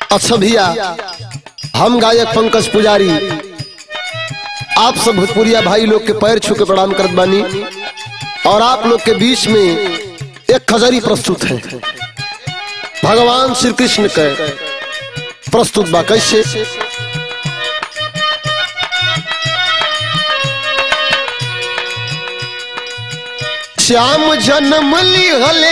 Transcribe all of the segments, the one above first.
अच्छा भैया हम गायक पंकज पुजारी आप सब भोजपुरिया भाई लोग के पैर छू के प्रणाम करत बानी और आप लोग के बीच में एक खजरी प्रस्तुत है भगवान श्री कृष्ण के प्रस्तुत बा कैसे श्याम जन्म लिहले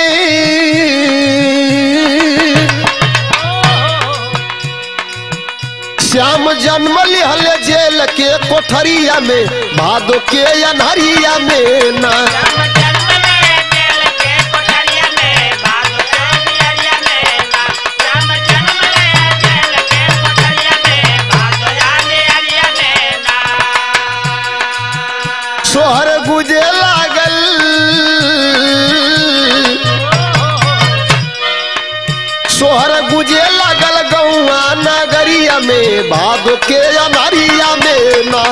श्याम जन्म लिहले जेल के कोठरिया में भादो के अनहरिया में ना सोहर गुजे लागल सोहर गुजे लागल गौआ नगरिया में भादो के अनहरिया में ना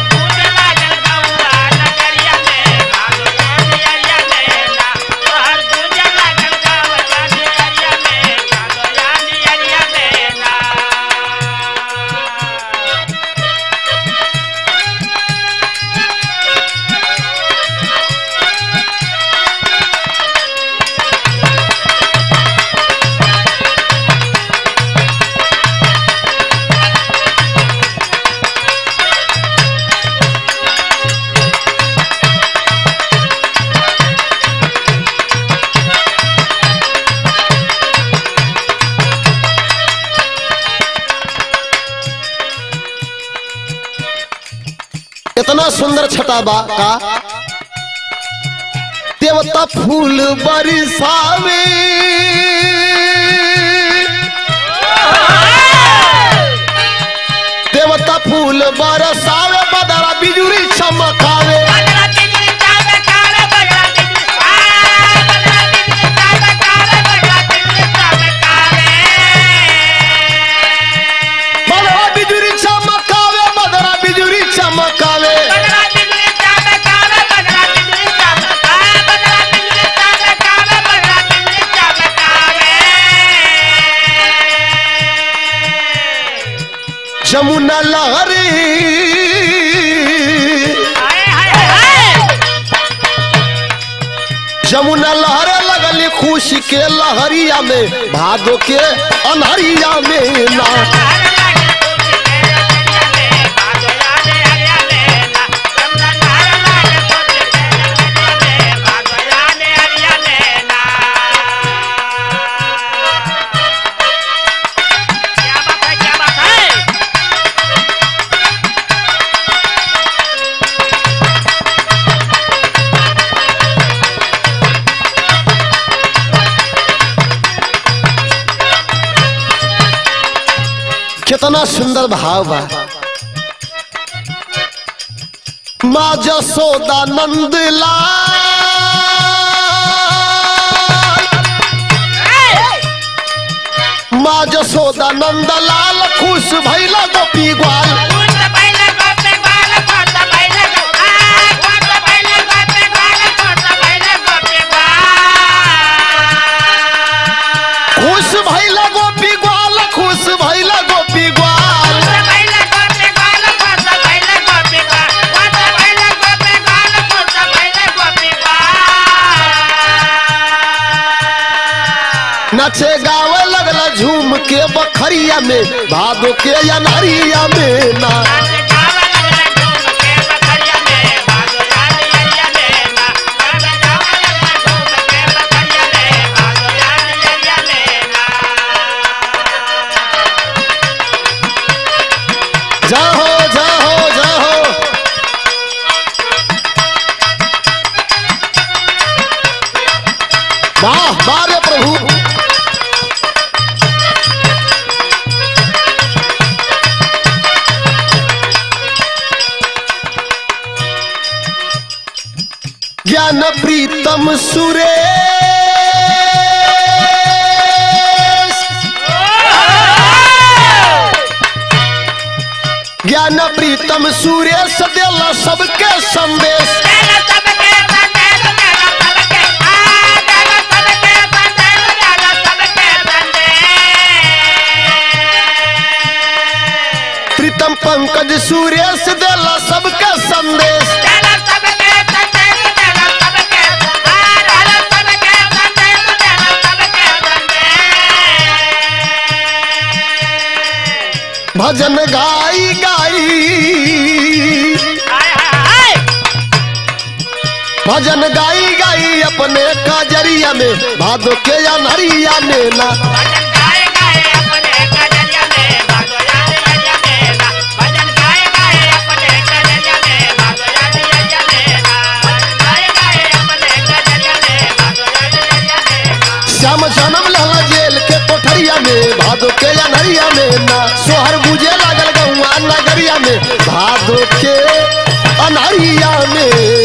इतना सुंदर छटा बा का देवता फूल बरसावे देवता फूल बरसावे बदरा बिजुरी चमकावे बदरा बिजुरी चमकावे बदरा बिजुरी चमकावे जमुना लहरी जमुना लहरे लगली खुशी के लहरिया में भादो के अनहरिया में ना कितना सुंदर भाव बा माँ जसोदा नंद लाल माँ जसोदा नंद लाल खुश भैला गोपी ग्वाल खुश भैला गोपी ग्वाल खुश भैला गोपी ग्वाल नचे गावे लगला झूम के बखरिया में भादो के अनहरिया में ना जाहो जाहो जाहो वाह वाह रे प्रभु ज्ञान प्रीतम सुरेश ज्ञान प्रीतम सुरेश देला सबके संदेश पंकज सुरेश देला सबके संदेश भजन गाई गाई भजन गाई गाई अपने काजरिया में भादो के अनहरिया में ना श्याम जन्म लहला जेल के कोठरिया में भादो के अनहरिया में ना सोहर बुझे लागल गौआ नगरिया में भादो के अनहरिया में